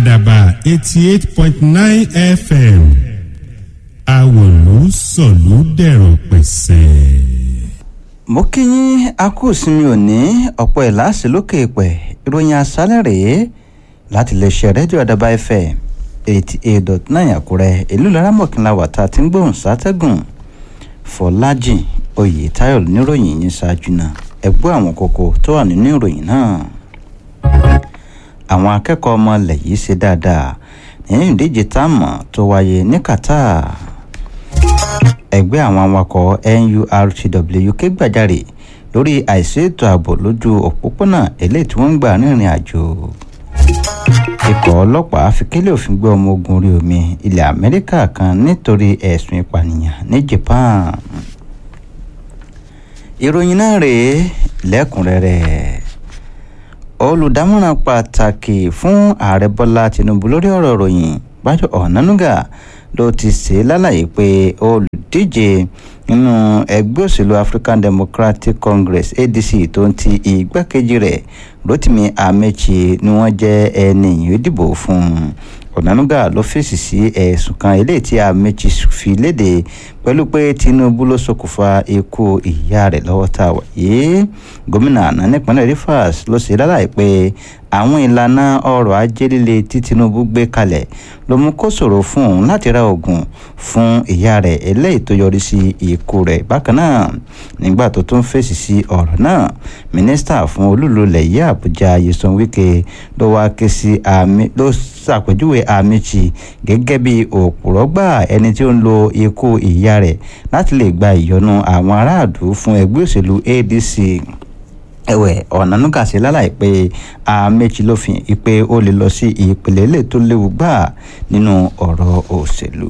àdàbà eighty eight point nine fm àwòlú sọ̀lú dẹ̀rọ̀ pẹ̀sẹ̀. mo kí yín a kú ìsinmi òní ọ̀pọ̀ ẹ̀ láàsì lókè ìpẹ́ ìròyìn àṣálẹ̀ rèé láti lè ṣe rédíò àdàbà fm eighty eight dot nine àkúrẹ́ ìlú laramọ̀kìnlá wàtá tí ń gbóhùn sátẹ́gùn fọlájì oyètáyọ̀ níròyìn yín ṣáájú náà ẹ gbọ́ àwọn kókó tó wà nínú ìròyìn náà àwọn akẹ́kọ̀ọ́ ọmọ ilẹ̀ yìí ṣe dáadáa nínú ìdíje táàmù tó wáyé ní qatar ẹgbẹ́ àwọn awakọ̀ nurtw ké gbàjarè lórí àìsí ètò ààbò lójú òpópónà eléyìí tí wọ́n ń gbà rìnrìn àjò ikọ̀ ọlọ́pàá fi kélé òfin gbé ọmọ ogun orí omi ilẹ̀ amẹ́ríkà kan nítorí ẹ̀sùn ìpànìyàn ní japan ìròyìn náà rèé lẹ́kùnrẹ́rẹ́ olùdámọ̀ràn pàtàkì fún ààrẹ bọ́lá tinubu lórí ọ̀rọ̀ ìròyìn bájọ́ ọ̀nánúgà ló ti ṣe lálàyé pé olùdíje nínú ẹgbẹ́ òṣèlú african democratic congress adc tó ń ti igbákejì rẹ̀ rotimi amechi ni wọ́n jẹ́ ẹni ìdìbò fún ọ̀nánúgà ló fèsì sí ẹ̀sùn kan eléyìí tí amechi fi léde pẹ̀lú pé tinubu ló ṣokùnfà ikú ìyá rẹ̀ lọ́wọ́ tá a wà yìí gómìnà àná nípínlẹ̀ rivers ló ṣe lálàyé pé àwọn ìlànà ọrọ̀ ajé líle tí tinubu gbé kalẹ̀ ló mú kó ṣòro fún òun láti ra oògùn fún ìyá rẹ̀ eléyìí tó yọrí sí ikú rẹ̀ bákan náà nígbà tó tún fèsì sí ọ̀rọ̀ náà mínísítà fún olúlulẹ̀ yìí àbújá yeson wike ló wá ké sí àmì ló ṣàpèjúwe àmìchì gẹ́gẹ́ bí òpùrọ́ gbà ẹni tí ó ń lo ikú ìyá rẹ̀ láti lè gba ìyọnu àwọn aráàlú fún ẹgbẹ́ òṣèlú adc ẹ̀wẹ̀ ọ̀nànúgà sí lálàyé pé àmẹ́jì ló fi hàn pé ó lè lọ sí ìpele ilé tó léwu gbà nínú ọ̀rọ̀ òṣèlú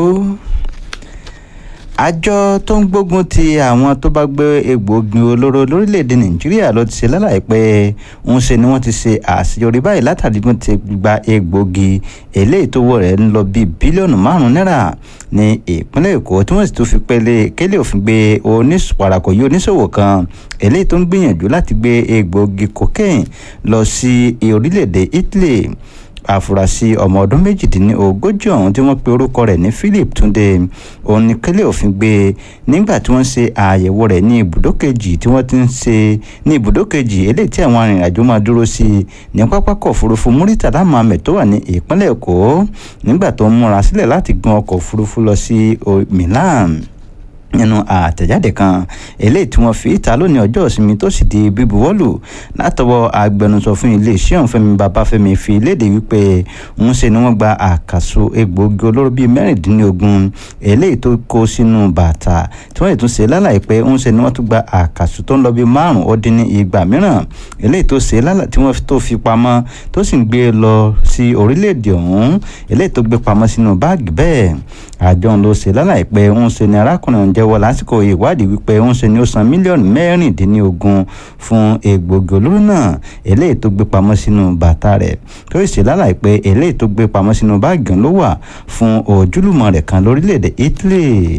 àjọ tó ń gbógun ti àwọn tó bá gbé egbòogi olóró lórílẹ̀‐èdè nàìjíríà ló ti ṣe lálàyé pé ń ṣe ni wọ́n ti ṣe àṣeyọrí báyìí látàrí bí wọ́n ti gba egbòogi eléyìí tó wọ̀ rẹ̀ ń lọ bíi bílíọ̀nù márùn-ún náírà ní ìpínlẹ̀ èkó tí wọ́n sì tún fi pélé kélé òfin gbé oníṣòwò yìí oníṣòwò kan eléyìí tó ń gbìyànjú láti gbé egbòogi cocaine lọ sí orílẹ̀‐èdè italy àfúrásì ọmọ ọdún méjìdínlógójì ọ̀hún tí wọ́n pe orúkọ rẹ̀ ní philip túnde òun ní kẹ́lẹ́ òfin gbé nígbà tí wọ́n ṣe àyẹ̀wò rẹ̀ ní ibùdó kejì tí wọ́n ti ń ṣe ní ibùdó kejì eléyìí tí àwọn arìnrìnàjò máa dúró sí ní pápákọ̀ òfurufú muritala mohammed tó wà ní ìpínlẹ̀ èkó nígbà tó ń múra sílẹ̀ láti gun ọkọ̀ òfurufú lọ sí milan nínú àtẹ̀jáde kan eléyìí tí wọ́n fi ìta lónìí ọjọ́ ìsinmi tó sì di bíbuwọ́lù látọwọ́ agbẹnusọ fún iléeṣẹ́ ọ̀hún fẹ́mi babafẹ́mi fi léde wípé ń ṣe ni wọ́n gba àkàsọ egbòogi olóró bíi mẹ́rìndínlógún eléyìí tó kó sínú bàtà tí wọ́n lè tún ṣe lálàyé pé ń ṣe ni wọ́n tún gba àkàsọ tó ń lọ bíi márùn ó dín ní igba mìíràn eléyìí tó ṣe lálàyé tí wọ́n tó fi pamọ́ tó sì ń gbé lọ sí orílẹ̀-èdè ọ̀hún eléyìí tó gbé pamọ́ sínú báàgì bẹ́ẹ̀ àjọ ń lọ ṣe lálàyé pé ń ṣe ni arákùnrin ọ̀hún jẹ́wọ́ lásìkò ìwádìí wípé ń ṣe ni ó san mílíọ̀nù mẹ́rìndínlógún fún egbògi olóró náà eléyìí tó gbé pamọ́ sínú bàtà rẹ̀ tó sì ṣe lálàyé pé eléyìí tó gbé pamọ́ sínú báàgì ló wà fún ojúlùmọ̀ rẹ̀ kan lórílẹ̀‐èdè italy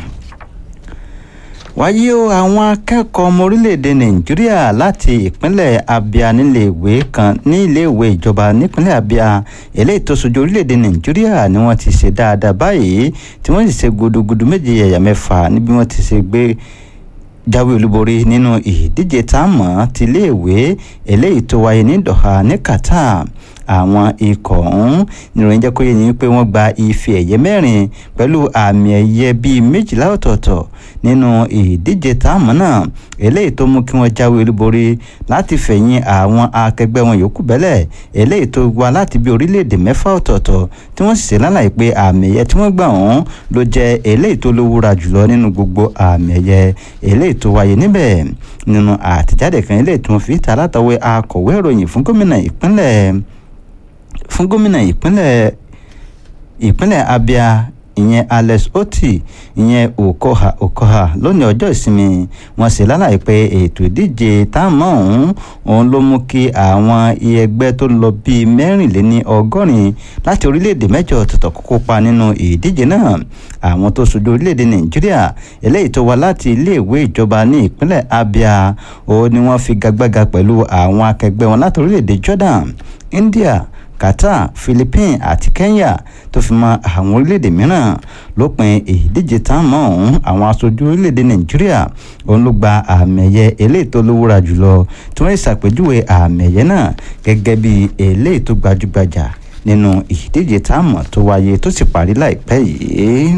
wáyé o àwọn akẹ́kọ̀ọ́ ọmọ orílẹ̀-èdè nàìjíríà láti ìpínlẹ̀ abia níléèwé kan ní iléèwé ìjọba nípínlẹ̀ abia eléyìí tó sojú orílẹ̀-èdè nàìjíríà ni wọ́n ti ṣe dáadáa báyìí tí wọ́n sì ṣe gudugudu méje yẹ̀yà mẹ́fà níbi wọ́n ti ṣe gbé jáwé olúborí nínú ìdíje táàmù ti iléèwé eléyìí tó wáyé ní doha ní qatar àwọn ikọ̀ ọ̀hún níròyìn jẹ́ kó yé ni pé wọ́n gba ife ẹ̀yẹ mẹ́rin pẹ̀lú àmì ẹ̀yẹ bíi méjìlá ọ̀tọ̀ọ̀tọ̀ nínú ìdíje táàmù náà eléyìí tó mú kí wọ́n jáwé olúborí láti fẹ̀yìn àwọn akẹgbẹ́ wọn yòókù bẹ́lẹ̀ eléyìí tó wá láti bí orílẹ̀-èdè mẹ́fà ọ̀tọ̀ọ̀tọ̀ tí wọ́n sì ṣe lálàyé pé àmì ẹ̀yẹ tí wọ́n gbà ọ̀hún ló jẹ́ eléyìí tó lówúra jùlọ nínú gbogbo àmì ẹ̀yẹ eléyìí tó wáyé níbẹ̀ nínú àtẹ̀jáde kan eléyìí tí wọ́n fi ta látọwé akọ̀wé ìròyìn fún gómìnà ìpínlẹ̀ fún gómìnà ìpínlẹ̀ ìpínlẹ̀ abia ìyẹn alex oti ìyẹn okoha okoha lónìí ọjọ́ ìsinmi wọ́n sì lálàyé pé ètò ìdíje táàmù ọ̀hún òun ló mú kí àwọn ẹgbẹ́ tó lọ bíi mẹ́rìnléní ọgọ́rin láti orílẹ̀-èdè mẹ́jọ ọ̀tọ̀ọ̀tọ̀ kópa nínú ìdíje náà àwọn tó ṣojú orílẹ̀-èdè nàìjíríà eléyìí tó wá láti iléèwé ìjọba ní ìpínlẹ̀ abia òun ni wọ́n fi gagbága pẹ̀lú àwọn akẹgbẹ́ wọn láti orílẹ̀-èdè jordan india qatar philippines àti kenya tó fi mọ́ àwọn orílẹ̀-èdè mìíràn lópin ìdíje táwọn ọ̀hún àwọn aṣojú orílẹ̀-èdè nàìjíríà òun ló gba àmì ẹ̀yẹ eléyìí tó lówóra jùlọ tí wọ́n ṣàpèjúwe àmì ẹ̀yẹ náà gẹ́gẹ́ bí eléyìí tó gbajúgbajà nínú ìdíje táwọn tó wáyé tó sì parí láìpẹ́ yìí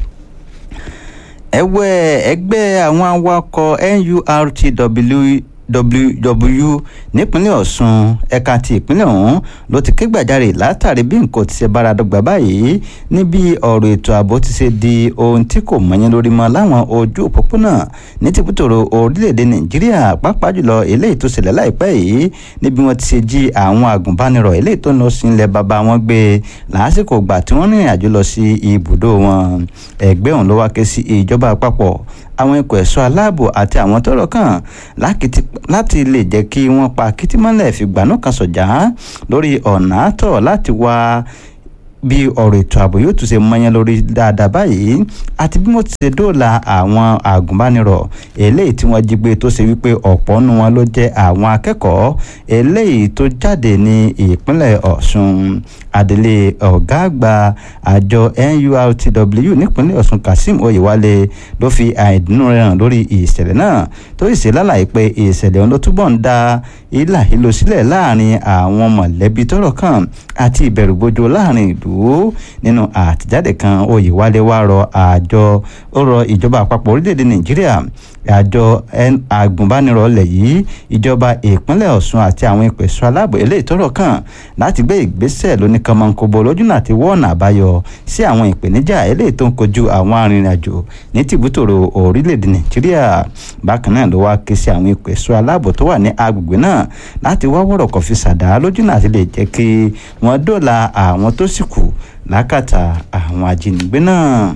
ẹ̀wẹ̀ ẹgbẹ́ àwọn awakọ̀ nurtw ww nípínlẹ̀ ọ̀ṣun ẹ̀ka ti ìpínlẹ̀ ọ̀hún ló ti ké gbàjarè látàrí bí nǹkan ti ṣe bára dọ́gba báyìí níbi ọ̀rọ̀ ètò ààbò ti ṣe di ohun tí kò mọ̀yán lórí mọ́ láwọn ojú òpópónà ní tìbútòrò orílẹ̀-èdè nàìjíríà pàápàá jùlọ eléyìí tó ṣẹlẹ̀ láìpẹ́ yìí níbi wọ́n ti ṣe jí àwọn àgùnbánirọ̀ eléyìí tó ń lọ sí ilẹ̀ bàbá wọn gbé lásìkò ìgbà tí wọ́n rìnrìn àjò lọ sí ibùdó wọn ẹgbẹ́ ọ̀hún ló wá ké sí ìjọba àpapọ̀ àwọn ikọ̀ ẹ̀ṣọ́ aláàbò àti àwọn tọ́rọ̀ kàn láti lè jẹ́ kí wọ́n pa kìtìmọ́lẹ̀ fìgbànú kan sọ̀jà lórí ọ̀nà àtọ̀ láti wá bí ọ̀rọ̀ ètò ààbò yóò tún ṣe mọ́yán lórí dáadáa báyìí àti bí wọ́n ti ṣe dóòlà àwọn àgùnbánirọ̀ eléyìí tí wọ́n jí gbé tó ṣe wípé ọ̀pọ̀ nu wọn ló jẹ́ àwọn akẹ́kọ̀ọ́ eléyìí tó jáde ní ìpínlẹ̀ ọ̀ṣun adelé ọ̀gá àgbà àjọ nurtw nípínlẹ̀ ọ̀ṣun kazeem oyewale ló fi àìdùnnú rẹ̀ hàn lórí ìṣẹ̀lẹ̀ náà tó sì ṣe lálàyé pé ìṣẹ̀lẹ̀ ọ̀hún ló túbọ̀ ń da ìlà ìlò sílẹ̀ láàrin àwọn mọ̀lẹ́bí tọ́rọ̀ kàn àti ìbẹ̀rùbojo láàrin ìlú nínú àtẹ̀jáde kan oyewale wá rọ àjọ ó rọ ìjọba àpapọ̀ orílẹ̀-èdè nàìjíríà àjọ agùnbánirọ̀ ilẹ̀ yìí ìjọba ìpínlẹ̀ ọ̀ṣun àti àwọn ìpẹ̀sọ́ aláàbò eléyìí tọ́rọ̀ kàn láti gbé ìgbésẹ̀ lóníkanmọ́nkóbo lójúnà àti wọ́ọ̀nà àbáyọ sí àwọn ìpèníjà eléyìí tó ń kojú àwọn arìnrìnàjò ní tìbútòrò orílẹ̀-èdè nàìjíríà bákan náà ló wá ké sí àwọn ìpẹ̀sọ́ aláàbò tó wà ní agbègbè náà láti wá wọ̀rọ̀ kọ̀ fi ṣàdá lójúnà àti lè jẹ́ kí wọ́n dóòlà àwọn tó sì kù lákàtà àwọn ajínigbé náà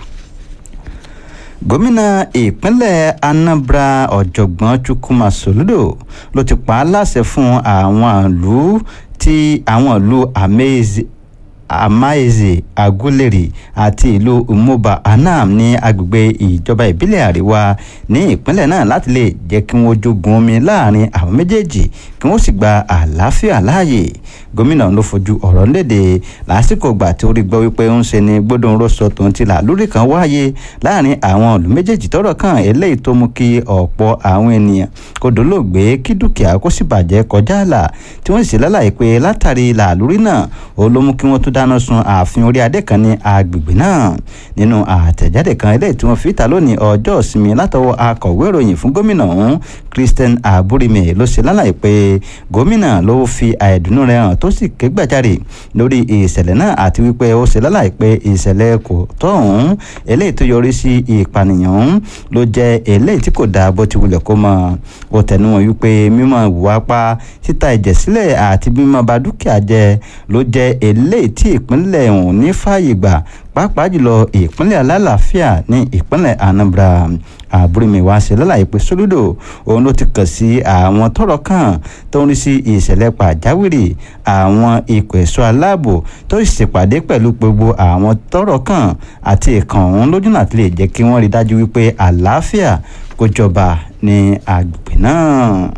gómìnà ìpínlẹ̀ anambra ọ̀jọ̀gbọ́n chukwuma soludo ló ti pa á láṣẹ fún àwọn ìlú tí àwọn ìlú amaeze amaeze aguleri àti ìlú umoba anam ní agbègbè ìjọba ìbílẹ̀ àríwá ní ìpínlẹ̀ náà láti lè jẹ́ kí wọ́n jogun omi láàrin àwọn méjèèjì kí wọ́n sì gba àlàáfíà láàyè gómìnà ló fojú ọ̀rọ̀ léde lásìkò gbà tí ó rí gbọ́ wípé ń ṣe ni gbódùn rọ́ṣọ tòun ti là lórí kan wáyé láàrin àwọn ìlú méjèèjì tọ́rọ̀ kàn eléyìí tó mú kí ọ̀pọ̀ àwọn ènìyàn kó dolóògbé kí dúkìá kó sì bàjẹ́ kọjá àlà tí wọ́n sì lálàyé pé látàrí làlórí náà ó ló mú kí wọ́n tún dáná sun ààfin orí adé kan ní agbègbè náà nínú àtẹ̀jáde kan eléyìí tí wọ́n fi ta lónìí ọjọ́ ìsinmi látọwọ́ akọ̀wé ìròyìn fún gómìnà ọ̀hún Christian Aburime ló ṣe lálàyé pé gómìnà ló fi àìdùnnú rẹ̀ hàn tó sì ké gbàjarè lórí ìṣẹ̀lẹ̀ náà àti wípé ó ṣe lálàyé pé ìṣẹ̀lẹ̀ kò tọ́ ọ̀hún eléyìí tó yọrí sí ìpànìyàn ọ̀hún ló jẹ́ eléyìí tí kò dáa bó ti wulẹ̀ kó mọ̀ ó tẹnumọ́ wípé mímọ́ ìwà pa títa ẹ̀jẹ̀ sílẹ̀ àti mímọ́ ba dúkìá jẹ́ ló jẹ́ eléyìí tí ìpínlẹ̀ ọ̀hún ní fààyè gbà pàápàá jùlọ ìpínlẹ̀ alálàáfíà ní ìpínlẹ̀ Anambra àbúrìmí wá ṣe lálàyé pé sólúdò òun ló ti kàn sí àwọn tọ́rọ̀ kàn tó ń rí sí ìṣẹ̀lẹ̀ pàjáwìrì àwọn ikọ̀ ẹ̀ṣọ́ aláàbò tó sì ṣèpàdé pẹ̀lú gbogbo àwọn tọ́rọ̀ kàn àti ìkàn òun lójúnà tí lè jẹ́ kí wọ́n rí dájú wípé àlàáfíà kó jọba ní agbègbè náà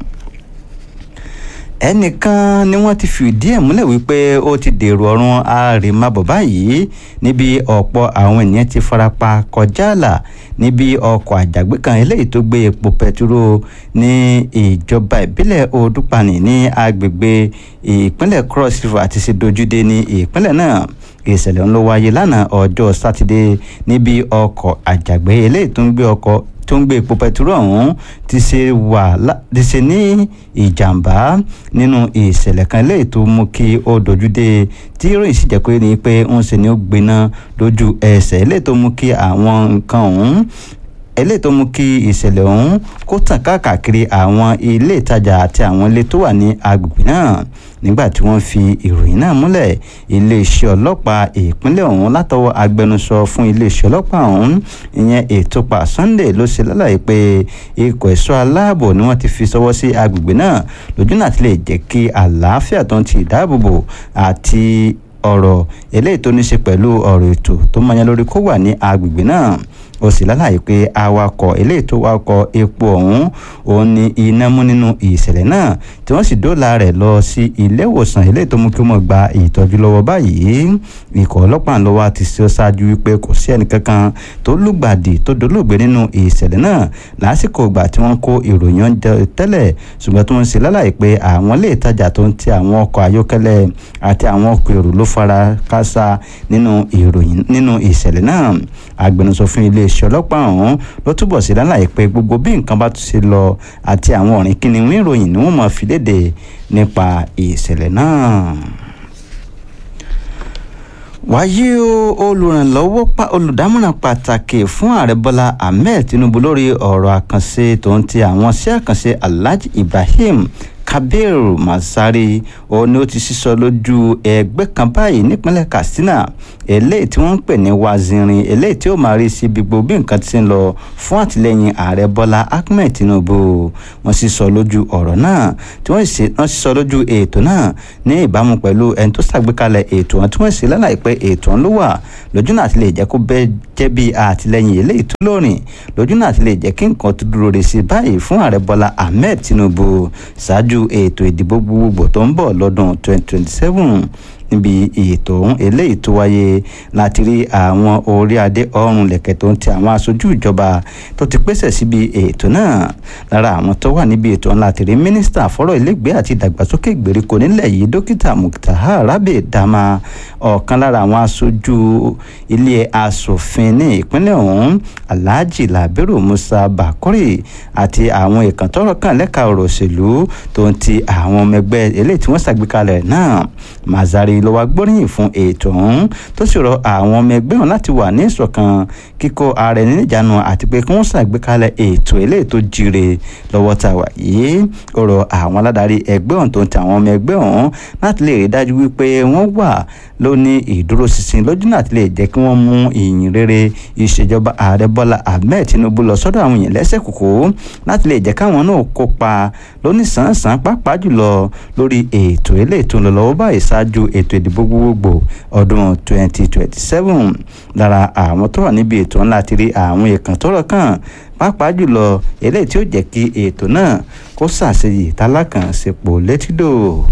ẹnìkan ni wọ́n ti fìdí ẹ̀ múlẹ̀ wípé ó ti dèrò ọ̀run àrèmábọ̀ báyìí níbi ọ̀pọ̀ àwọn ènìyàn ti farapa kọjá àlà níbi ọkọ̀ àjàgbé kan eléyìí tó gbé epo pẹtiró ní ìjọba ìbílẹ̀ odúpanì ní agbègbè ìpínlẹ̀ cross river àti ṣe dojúdé ní ìpínlẹ̀ náà ìṣẹ̀lẹ̀ ń lọ wáyé lánàá ọjọ́ sátidé níbi ọkọ̀ àjàgbé eléyìí tó ń gbé ọkọ̀ tó ń gbé epo pẹtiró ọ̀hún ti ṣe wà ti ṣe ní ìjàmbá nínú ìṣẹ̀lẹ̀ kan léyìí tó mú kí ó dojú dé tí ìròyìn sì jẹ́ pé ní pé ń ṣe ni ó gbiná lójú ẹsẹ̀ léyìí tó mú kí àwọn nǹkan ọ̀hún eléyìí tó mú kí ìṣẹ̀lẹ̀ ọ̀hún kó tàn káàkiri àwọn ilé ìtajà àti àwọn ilé tó wà ní agbègbè náà nígbà tí wọ́n fi ìròyìn náà múlẹ̀ iléeṣẹ́ ọlọ́pàá ìpínlẹ̀ ọ̀hún látọwọ́ agbẹnusọ fún iléeṣẹ́ ọlọ́pàá ọ̀hún ìyẹn ètòpà Sunday ló ṣe lálàyé pé ikọ̀ ẹ̀ṣọ́ aláàbò ni wọ́n ti fi sọwọ́ sí agbègbè náà lójú náà ti lè jẹ́ kí àlàáfíà tó ń ti ìdáàbòbò àti ọ̀rọ̀ eléyìí tó ní ṣe pẹ̀lú ọ̀rọ̀ ètò tó mọyán lórí kó wà ní agbègbè náà ó sì lálàyé pé awakọ̀ eléyìí tó wakọ̀ epo ọ̀hún òun ni iná mú nínú ìṣẹ̀lẹ̀ náà tí wọ́n sì dóòlà rẹ̀ lọ sí ilé ìwòsàn eléyìí tó mú kí wọ́n gba ìtọ́jú lọ́wọ́ báyìí ikọ̀ ọlọ́pàá ló wá ti ṣe ṣáájú wípé kò sí ẹnìkankan tó lùgbàdì tó dolóògbé nínú ìṣẹ̀lẹ̀ náà lásìkò ìgbà tí wọ́n kó ìròyìn oúnjẹ tẹ́lẹ̀ ṣùgbọ́n tó ń ṣe lálàyé pé àwọn ilé ìtajà tó ń ti àwọn ọkọ̀ ayọ́kẹ́lẹ́ àti àwọn ọkọ̀ èrò ló fara káásá nínú ìròyìn nínú ìṣẹ̀lẹ̀ náà agbẹnusọ fún iléeṣẹ́ ọlọ́pàá ọ̀hún ló túbọ̀ sí lálàyé pé gbogbo bí nǹkan bá tún ṣe lọ àti àwọn ọ̀rìn kìnìún ìròyìn ni wọ́n máa fi léde nípa ìṣẹ̀lẹ̀ náà wáyé o olùrànlọ́wọ́ pa olùdámọ̀ràn pàtàkì fún ààrẹ bọ́lá ahmed tinubu lórí ọ̀rọ̀ àkànṣe tó ń ti àwọn sí àkànṣe alhaji ibrahim kabir masari ó ní ó ti sísọ lójú ẹgbẹ́ kan báyìí nípínlẹ̀ katsina eléyìí tí wọ́n ń pè ní wazirin eléyìí tí ó máa rí sí gbogbo bí nǹkan ti ń lọ fún àtìlẹ́yìn ààrẹ bọ́lá ahmed tinubu wọ́n sì sọ lójú ọ̀rọ̀ náà tí wọ́n sì sọ lójú ètò náà ní ìbámu pẹ̀lú ẹni tó ṣàgbékalẹ̀ ètò wọn tí wọ́n sì lálàyé pé ètò ọ̀hún ló wà lójú náà ti lè jẹ́ kó bẹ́ẹ̀ jẹ́ bí àtìlẹ́yìn eléyìí tó lórin lójú náà ti lè jẹ́ kí nǹkan tó dúró re sí báyìí fún ààrẹ bọ́lá ahmed tinubu ṣáájú ètò ìdìbò gbogbogbò tó ń bọ̀ lọ́dún 2027 níbi ètò ọ̀hún eléyìí tó wáyé láti rí àwọn orí adé ọrùn lẹ̀kẹ̀ tó ń ti àwọn aṣojú ìjọba tó ti pèsè síbi ètò náà lára àwọn tó wà níbi ètò ọ̀hún láti rí mínísítà fọ́rọ̀ ilégbèé àti ìdàgbàsókè ìgbèríko nílẹ̀ yìí dókítà muktaha rabi dama ọ̀kan lára àwọn aṣojú ilé asòfin ní ìpínlẹ̀ ọ̀hún alhaji labiru musa bakori àti àwọn ìkàntọ́rọ̀ kan lẹ́ka ọ̀rọ̀ òṣèlú tó ń ti àwọn ọmọ ẹgbẹ́ eléyìí tí wọ́n ṣàgbékalẹ̀ náà mazari ló wá gbóríyìn fún ètò ọ̀hún tó sì rọ àwọn ọmọ ẹgbẹ́ ọ̀hún láti wà ní ìṣọ̀kan kíkó ara ẹni níjànú àti pé kí wọ́n ṣàgbékalẹ̀ ètò eléyìí tó jíire lọ́wọ́ tá a wà yìí ó rọ àwọn aládarí ẹgbẹ́ ọ̀hún tó ń ti àwọn ọmọ ẹgbẹ́ ọ̀hún láti lè rí dájú wípé wọ́n wà lóní ìdúróṣinṣin lójú náà ti lè jẹ́ kí wọ́n mú ìyìn rere ìṣèjọba ààrẹ bọ́lá ahmed tinubu lọ sọ́dọ̀ àwọn èèyàn lẹ́sẹ̀ kòkó láti lè jẹ́ káwọn náà kópa lóníṣàǹṣàn pàápàá jùlọ lórí ètò eléyìí tó ń lọ lọ́wọ́ báyìí ṣáájú ètò ìdìbò gbogbogbò ọdún 2027 lára àwọn tó wà níbi ètò ńlá ti rí àwọn èèkàn tọ́rọ̀ kàn pàápàá jùlọ eléyìí tí ó jẹ́ kí ètò náà kó ṣàṣeyè tálákànṣepọ̀ létídò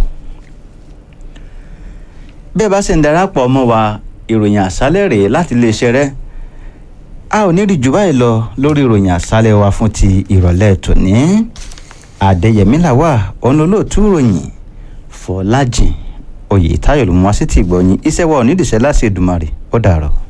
bẹ́ẹ̀ bá sì ń darapọ̀ mọ́ wa ìròyìn àṣálẹ̀ rèé láti iléeṣẹ́ rẹ̀ a ò ní rí jù báyìí lọ lórí ìròyìn àṣálẹ̀ wa fún ti ìrọ̀lẹ́ tòní àdẹyẹmí làwà ọ̀nlọ́lọ́tún ròyìn fọlájìn oyè táyọ̀ ló mú wá sí ti ìgbọ̀nyìn iṣẹ́ wa ò nídìí iṣẹ́ láti Èdùmàrè ó dàrọ̀.